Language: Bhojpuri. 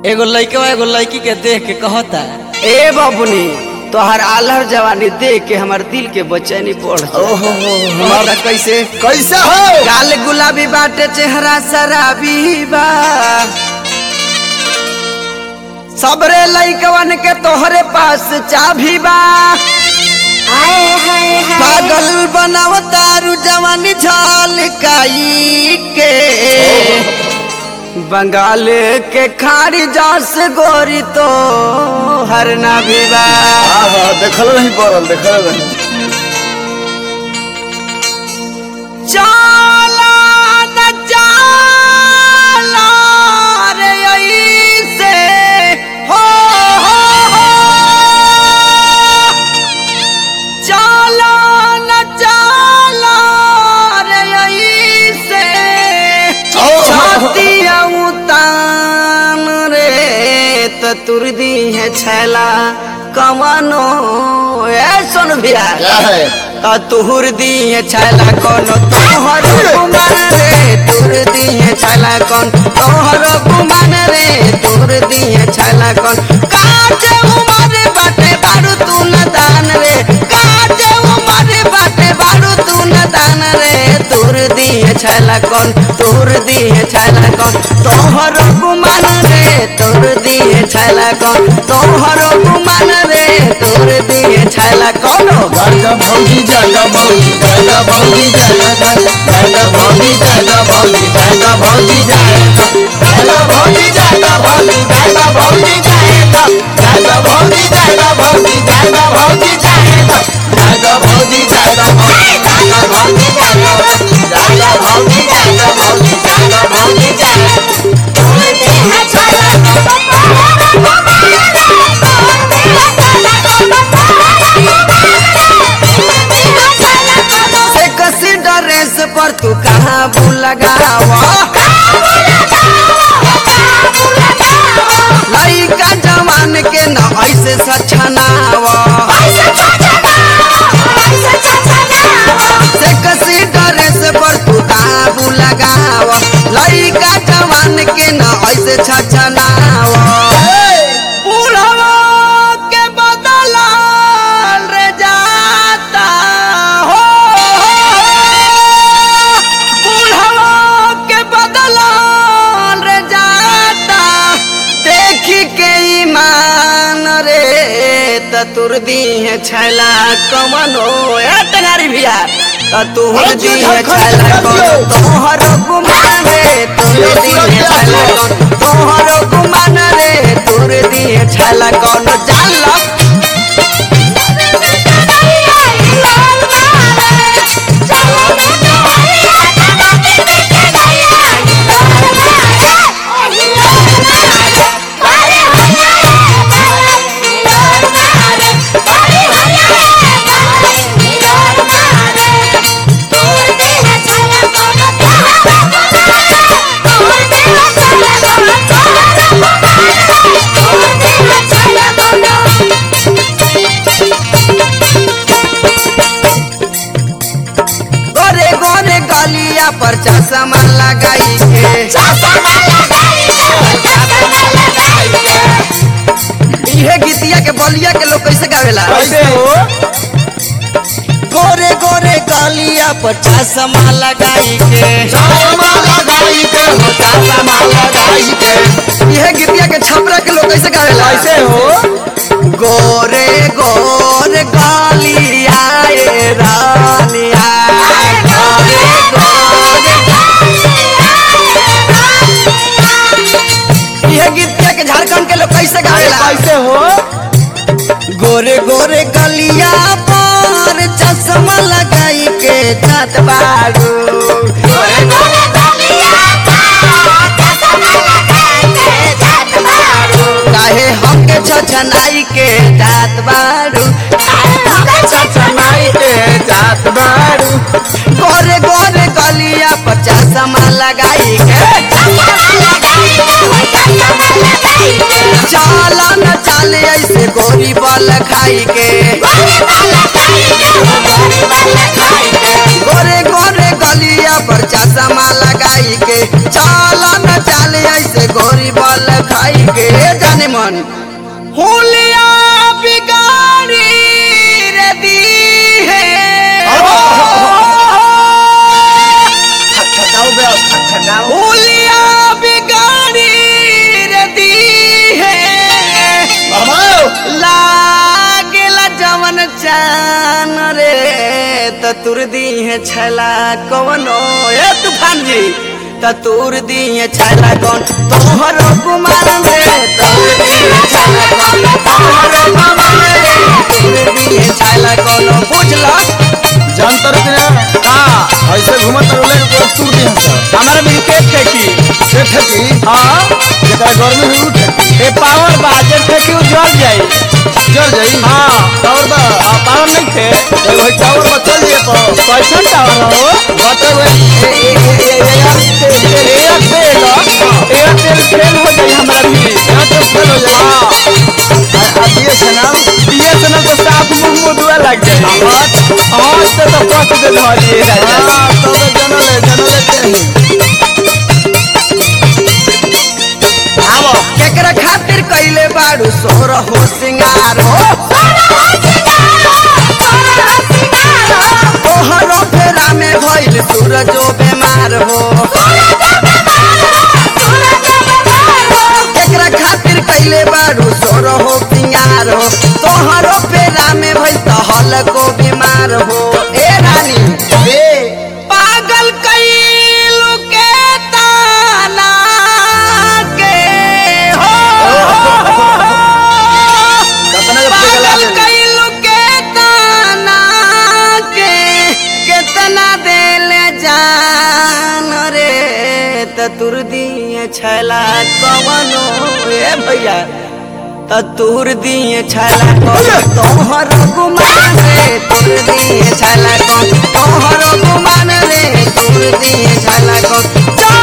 एगो लइकवा एगो लड़की के देख के कहता ए बबुनी तोहर आलहर जवानी देख के हमर दिल के बेचैनी बढ़ ओहो हमारा कैसे कैसे हो गाल गुलाबी बाटे चेहरा शराबी बा सबरे लइकवन के तोहरे पास चाभी बा पागल बनावतारू जवानी झलकाई के बंगाल के खाड़ी जास गोरी तो हर ना भी बा हाँ हाँ देखल नहीं पड़ल देखल नहीं चाला न चाला रे ऐसे हो हो हो चाला न चाला रे ऐसे छातिया उतान रे त तुर दी है छैला कमानो ए सुन भैया क्या है आ तुहर दिए छैला कौन तोहर गुमान रे तुर दिए छैला कौन तोहर गुमान रे तुर दिए छैला कौन काजे उमर बाटे बारू तू न दान रे काजे उमर बाटे बारू तू न दान रे तुर दिए छैला कौन तुर दिए छैला कौन तोहर गुमान रे तुर दिए छैला कौन तोहर गुमान रे तुर दिए छैला कौन जागा भौजी जागा भौजी जागा भौजी जागा जागा भौजी जागा भौजी जागा भौजी जागा जागा भौजी जागा भौजी जागा भौजी जागा जागा भौजी जागा भौजी जागा भौजी जागा जागा भौजी जागा भौजी जागा भौजी जागा जागा भौजी जागा भौजी जागा भौजी जागा से कसी ड्रेस पर तू कहाँ भूल लगावा लइका जवान के न ऐसे सछनावा से कसी ड्रेस पर तू कहाँ भूल लगावा लइका जवान के न ऐसे छछनावा बुढ़वा के बदला रे जाता हो बुढ़वा के बदला रे जाता देखी के ईमान रे त तुर दी है छैला कमनो ए टंगारी भैया त तुहर दी है छैला कमनो तोहर गुमान रे तुर दी है छैला कमनो तोहर गुमान रे तुर दी है छैला कमनो जाला गोरे गोरे गलिया पर चश्मा लगाई के इहे गीतिया के बलिया के लोग कैसे गावेला कैसे हो गोरे गोरे गलिया पर चश्मा लगाई के चश्मा लगाई के हो चश्मा लगाई के इहे गीतिया के छपरा के लोग कैसे गावेला कैसे हो गोरे गोरे गलिया ए रानिया गोरे गोरे इहे गीतिया के झारखंड के लोग कैसे गावेला कैसे हो गोरे गोरे गलिया पर चश्मा लगाई के जात बारू काहे हमके छछनाई के जात बारू चचनाई के जात बारू गोरे गोरे गलिया पर चश्मा लगाई के चाला न चाले ऐसे गोरी बल खाई के गोरे गोरे गलिया पर चश्मा लगाई के चाला न चाले ऐसे गोरी बल हल खाई के जाने मन होलिया बिगाड़ी रे दी है ठकाओ बे ठकाओ होलिया बिगाड़ी रे दी है बाबा लागेला जवन चान रे त तुर दी है छला कवनो ए तूफान जी त तुर दी है छला कौन तोहर कुमार रे तुर दी है छला कौन तोहर कुमार रे तुर दी है छला कौन बुझला जानतर के का ऐसे घूमत रहले को तू दी हंस हमारा विकेट फेंकी से ठकी हाँ जेकरा गर्मी हुई ठकी ए पावर बाजे फेंकी जल जाई जल जाई हाँ टावर बा पावर नहीं थे ए भाई टावर बा चल जाए तो कैसन टावर हो बाटे वे फेल हो जाई हमरा भी यहाँ तो फेल हो जाए हाँ आ दिए से ना बीएसएनएल को साफ मुंह मुदुआ लग जाए हाँ तो तो कष्ट दे धरिए राजा हाँ तो जनले जनले के आवो केकरा खातिर कइले बाड़ू सोर हो सिंगार हो तोहरो फेरा में भइल सूरजो बेमार हो केकरा खातिर कइले बाड़ू सोर हो सिंगार हो तोहरो फेरा में भइल तहल को बीमार हो ए रानी ए पागल कइलू के ताना के हो कतना के फेल पागल लागे कइलू के ताना के केतना देल जान रे त तुर दिए छैला कवनो ए भैया त तुर दिए छैला कौन तोहर गुमान रे तुर दिए छैला कौन तोहर गुमान रे तुर दिए छैला कौन